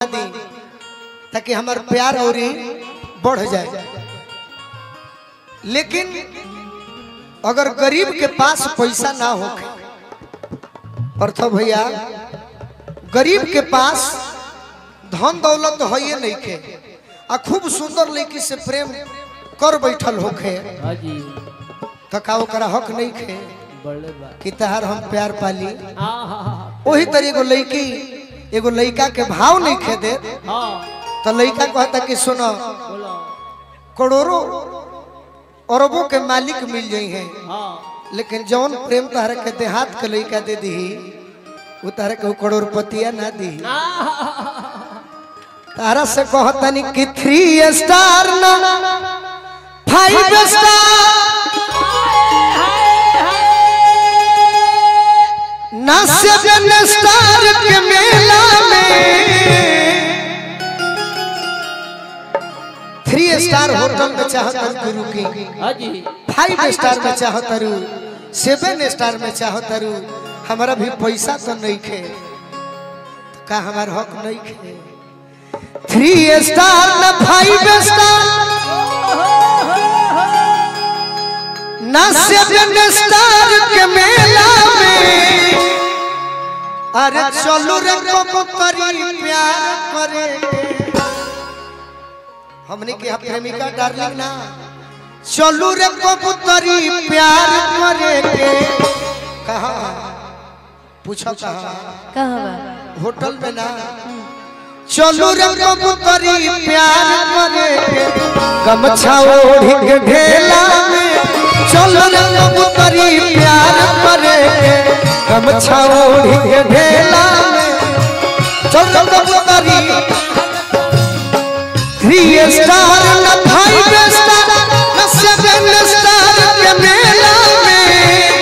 दी ताकि हमार प्यार और बढ़ जाए लेकिन अगर गरीब के पास पैसा ना हो अर्थ भैया गरीब के पास धन दौलत है ये नहीं के आ खूब सुंदर लड़की से प्रेम कर बैठल होखे हाँ जी तो का ओकरा हक नहीं खे बड़े बा कि तहार हम प्यार पाली हाँ हाँ हाँ वही तरह एगो लड़की एगो लड़का के भाव नहीं खे दे हाँ तो लड़का कहता कि सुनो बोलो करोड़ों अरबों के मालिक मिल जाई हैं हाँ लेकिन जौन प्रेम तहरा के देहात के लड़का दे दी वो तहरा के करोड़पतिया ना दी तारा से कहतनी कि थ्री स्टार ना फाइव स्टार ना सेवन स्टार के मेला में थ्री स्टार होटल में चाहत गुरु की हाँ जी फाइव स्टार में चाहत रू सेवन स्टार में चाहत रू हमारा भी पैसा तो नहीं खे तो का हमार हक नहीं खे थ्री स्टार न फाइव स्टार न सेवन स्टार के मेला में अरे चलो रे कबूतरी प्यार करे हमने के यहाँ प्रेमिका डार्लिंग ना चलू रे कबूतरी प्यार करे के कहा पूछो कहा कहाँ बा होटल में ना चलू रे कबूतरी प्यार करे के गमछा ओढ़ के ढेला में चलू रे कबूतरी प्यार करे के गमछा ओढ़ के ढेला में चल कबूतरी थ्री स्टार न फाइव स्टार न सेवन स्टार के मेला में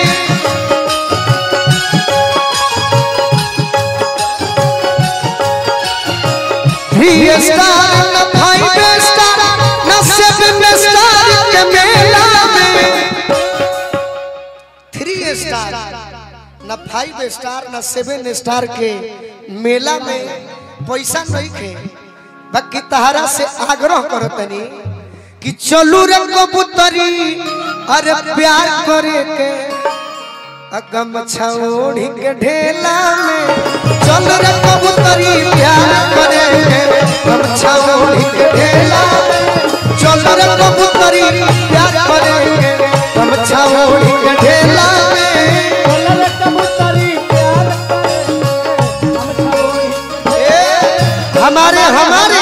थ्री स्टार न फाइव स्टार न सेवन स्टार के मेला में थ्री स्टार न फाइव स्टार न सेवन स्टार के मेला में पैसा नहीं खे बाकी तहरा से आग्रह करो तनी कि चलू रे कबूतरी अरे प्यार करे के अगम छौड़ी के ढेला में चल रे कबूतरी प्यार करे के गम छौड़ी के ढेला में चल रे कबूतरी प्यार करे के गम छौड़ी के ढेला में ए, हमारे हमारे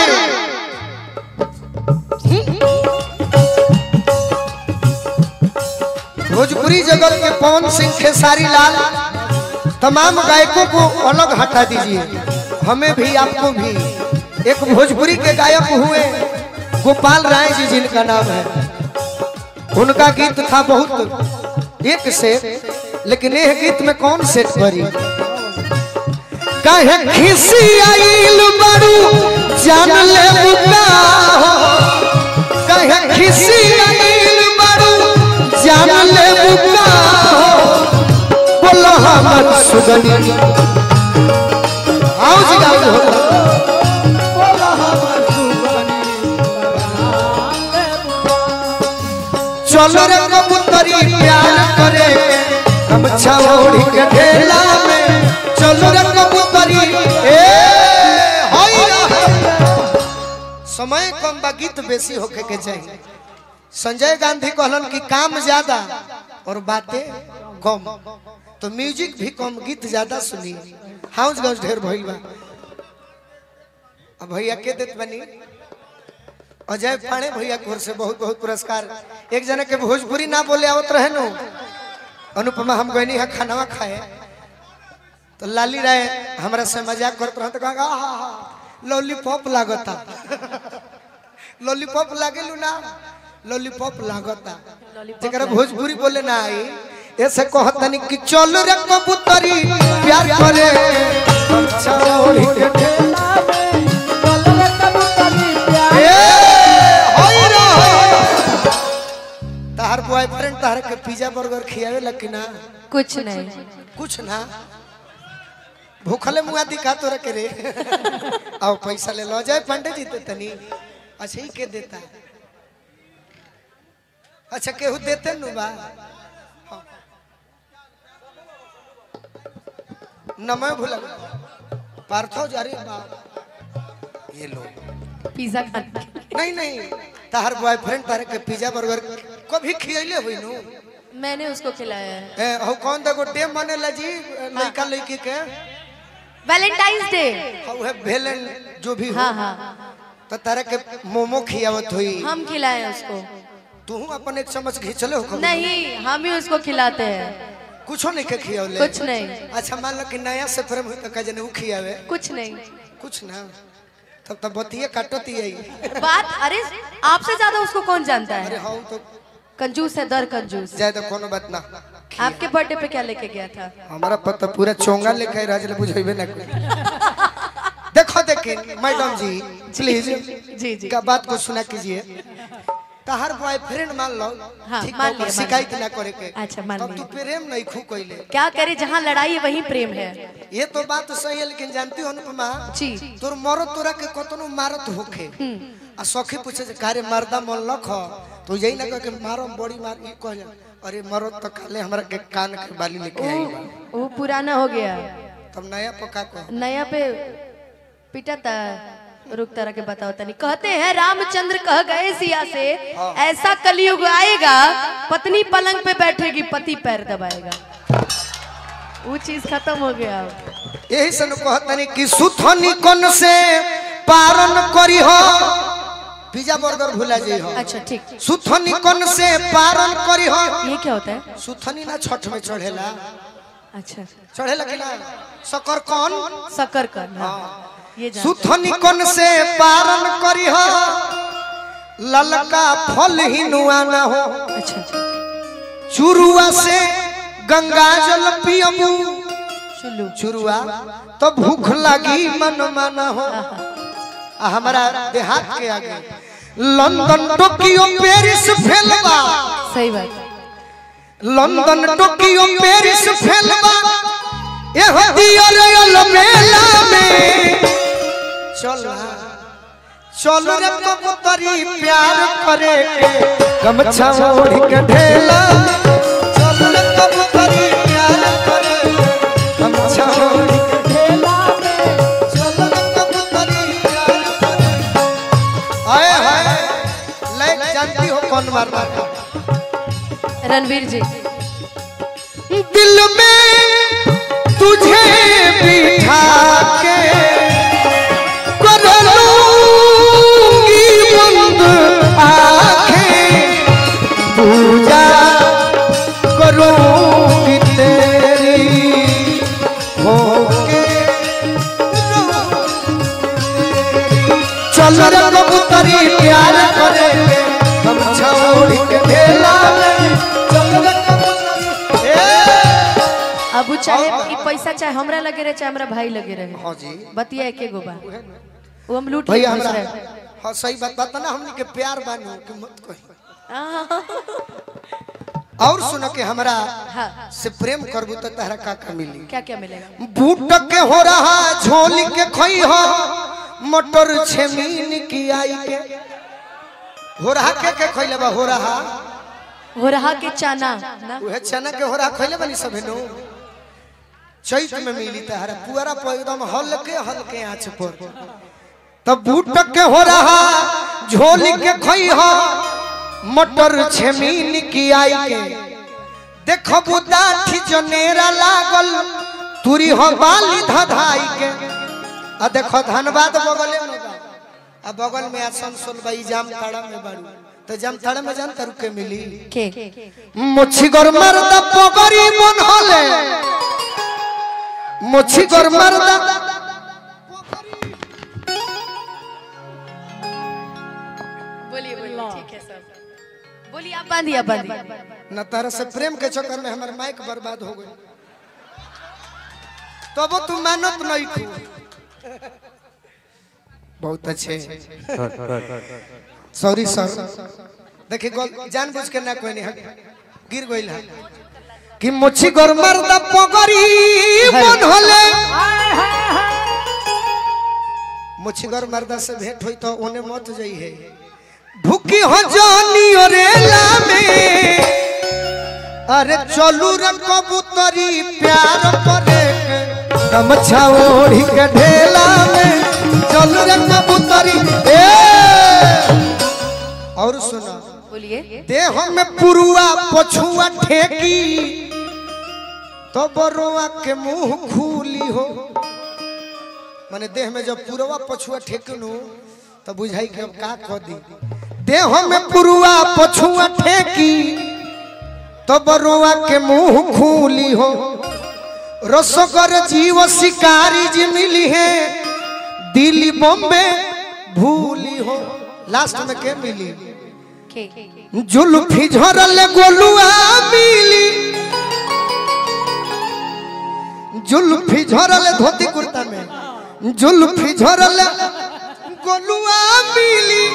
भोजपुरी जगत के पवन सिंह खेसारी लाल तमाम गायकों को अलग हटा दीजिए हमें भी आपको भी एक भोजपुरी के गायक हुए गोपाल राय जी जिनका नाम है उनका गीत था बहुत एक सेट लेकिन यह गीत में कौन सेट करी कहे खिसी आइल बड़ू जान ले बुका हो कहे खिसी आइल बड़ू जान ले बुका हो बोलो हमर सुगनी आओ जी गाओ हो चलो रे कबूतरी प्यार करे गमछा ओढ़ी के ढेला में चलो रे कबूतरी ए होई रहे। समय कम बा गीत बेसी होके के चाहिए संजय गांधी कहलन कि काम ज्यादा और बातें कम तो म्यूजिक भी कम गीत ज्यादा सुनिए हाउस गाउस ढेर भइल बा अब भैया के देत बनी अजय पाणे भैया की ओर से बहुत बहुत पुरस्कार एक जने के भोजपुरी ना बोले आवत रहे नु अनुपमा हम गनी है खानावा खाए तो लाली राय हमरा से मजाक करत रहे तो कहा हा हा लॉलीपॉप लागता लॉलीपॉप लागेलू ना लॉलीपॉप लागता जेकरा भोजपुरी बोले ना आई ऐसे कहतनी कि चल रे कबूतरी प्यार करे अच्छा ओढ़ी के ढेला ए, होई रहो। तहार बॉयफ्रेंड तहार के पिज्जा बर्गर खियावे लकी ना कुछ नहीं कुछ ना भूखले मुआ दिखा तोरा के रे आओ पैसा ले लो जाए पंडित जी तो तनी अच्छा ही के देता अच्छा केहू देते नु बा हाँ। नमय भूल पार्थो जा रही बा ये लो पिज्जा खाने नहीं नहीं तार बॉयफ्रेंड तारे के पिज्जा बर्गर कभी खियले हुई नु मैंने उसको खिलाया है ए हो कौन देखो डे मने ला जी लड़का लड़की के वैलेंटाइंस डे हाँ है भेलन जो भी हो हाँ हाँ तो तारे के मोमो खियावत हुई हम खिलाए उसको तू अपन एक चम्मच घिंचले हो कभी? नहीं हम ही उसको खिलाते हैं कुछो नहीं के खियावले कुछ नहीं अच्छा मान लो कि नया से प्रेम हुई तो कहे जने उ खियावे कुछ नहीं कुछ ना तब तब बतिये काटती है बात अरे आपसे ज्यादा उसको कौन जानता अरे है हाँ तो कंजूस है दर कंजूस जाए तो कोनो बात ना आपके बर्थडे पे क्या लेके गया था हमारा पता पूरा चोंगा लेके राजले बुझेबे ना कोई देखो देखिए मैडम जी प्लीज जी जी का बात को सुना कीजिए तहार बॉयफ्रेंड मान लो हाँ, ठीक मान बा, लिया, मान शिकायत लिया। ना करे के अच्छा, मान तब लिया। तू प्रेम नहीं खू कोइले क्या करे जहाँ लड़ाई है वहीं प्रेम है ये तो बात सही है लेकिन जानती हो अनुपमा जी तोर मरो तोरा के कतनो मारत होखे आ सखी पूछे जे कारे मर्दा मन लख तो यही ना कह के मारो बड़ी मार ई कह जा अरे मरो तो काले हमरा के कान के बाली लेके आई बा वो पुराना हो गया तब नया पका को नया पे पिटा था रुक तरह के बताओ तनी कहते हैं रामचंद्र कह गए सिया से ऐसा कलयुग आएगा पत्नी पलंग पे बैठेगी पति पैर दबाएगा वो चीज खत्म हो गया अब। यही से न कहतनी कि सुथनी कोन से पारन करी हो पिज्जा बर्गर भुला जाइ हो अच्छा ठीक सुथनी कोन से पारन करी हो ये क्या होता है सुथनी ना छठ में चढ़ेला अच्छा चढ़ेला कि ना सकर कौन शक्कर कर हाँ। ये जान सुथनी कोन से पारन करी हो ललका फल ही नुआ ना हो अच्छा अच्छा चुरुआ से गंगा जल पियबू चुल्लू चुरुआ तो भूख लगी मन माना हो आ हमारा देहात के आगे लंदन टोक्यो पेरिस फेलबा सही बात लंदन टोक्यो पेरिस फेलबा ए हदिया रयल मेला में चल चल रे कबूतरी प्यार करे के गमछा ओढ़ के ढेला चल रे कबूतरी प्यार करे गमछा ओढ़ के ढेला में चल रे कबूतरी प्यार करे आए हाय लाइक जानती हो कौन मारना था रणवीर जी दिल में तुझे बिठा के कर लूंगी बंद आंखें पूजा करूंगी तेरी होके चल रे कबूतरी प्यार करे हम छोड़ के ढेला में चल रे कबूतरी ए अब वो चाहे ई पैसा चाहे हमरा लगे रहे चाहे हमरा भाई लगे रहे हाँ जी बतिया एके गो बा वो हम लूट भैया लिए हमरा दूसरे हाँ सही बात बता ना हमनी के प्यार बानू कि मत कही और सुनो के हमरा हाँ से प्रेम करबू तो तहरा का का मिली क्या क्या मिलेगा बूट के हो रहा झोली के खोई हो मटर छेमीन की आई के हो रहा के के खोइले बा हो रहा हो रहा के चाना ना उहे चना के हो रहा खोइले बनी सब नो चैत में मिली तहरा पुअरा पर एकदम हल्के हल्के आंच पर तब बूट के हो रहा झोली के खोई हो मटर छेमीन की आई के देखो बुदाठी जनेरा लागल तुरी हो बाली धधाई के आ देखो धनबाद बगले में बा आ बगल में आसनसोल बाई जाम ताड़ा में बाड़ू तो जाम ताड़ा में जान तारू के मिली के মুছি গর মারদা পগরি মন হলে মুছি গর মারদা बोलिए बोलिए ठीक है सब बोलिए आप बांधिए आप बांधिए न तारा से प्रेम के चक्कर में हमार माइक बर्बाद हो गई तब तू मानत नहीं थी बहुत अच्छे सॉरी सर देखिए गल- जानबूझ के ना कोई नहीं हट गिर गई है कि मुछी गोर मर्दा पगरी मन होले मुछगर मर्दा से भेंट हुई तो ओने मत जाई है भूखी हो जानी ओरेला में अरे चलू रे कबूतरी प्यार करे के गमछा ओढ़ी के ढेला में चलू रे कबूतरी ए और सुना बोलिए देह में पुरुआ पछुआ ठेकी तो बरुआ के मुंह खूली हो माने देह में जब पुरुआ पछुआ ठेकनु तो बुझाई के अब का कह दी देह में पुरुआ पछुआ ठेकी तो बरुआ के मुंह खूली हो रसोगर जीव शिकारी जी मिली है दिल्ली बॉम्बे भूली हो लास्ट में के मिली के जुल्फी झरल गोलुआ मिली जुल्फी झरल धोती कुर्ता में जुल्फी झरल गोलुआ मिली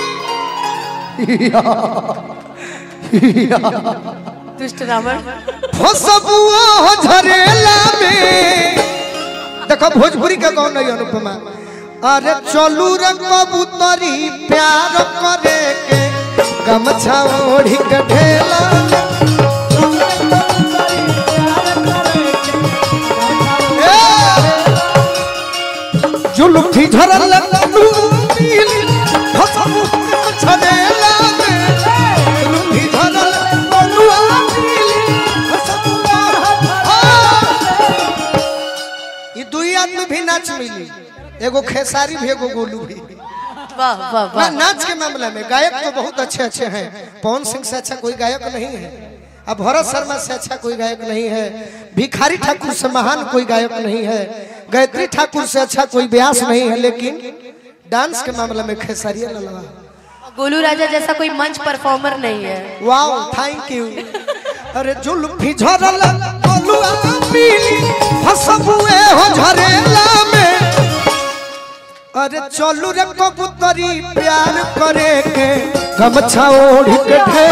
दुष्ट रावण फसबुआ हो झरेला में देखो भोजपुरी का कौन नहीं अनुपमा अरे चलू रे कबूतरी प्यार करे के गमछा ओढ़ी के ढेला ए! जुल्फी झरल लूली फसबु झरेला में जुल्फी झरल गोलुआ मिली फसबुआ ये दुई आदमी भी नाच मिली एगो खेसारी भी एगो गोलू भी वाह वाह ना वाह नाच के मामले में गायक तो बहुत अच्छे अच्छे हैं पवन सिंह से अच्छा कोई गायक नहीं है अब भरत शर्मा से अच्छा कोई गायक नहीं है भिखारी ठाकुर से महान कोई गायक नहीं है गायत्री ठाकुर से अच्छा कोई व्यास नहीं है लेकिन डांस के मामले में खेसारिया ललवा गोलू राजा जैसा कोई मंच परफॉर्मर नहीं है वाओ थैंक यू अरे जुल्फी झरल गोलुआ पीली हसबुए हो झरेला में अरे चलू रे कबूतरी प्यार करे के गमछा ओढ़ के ढेला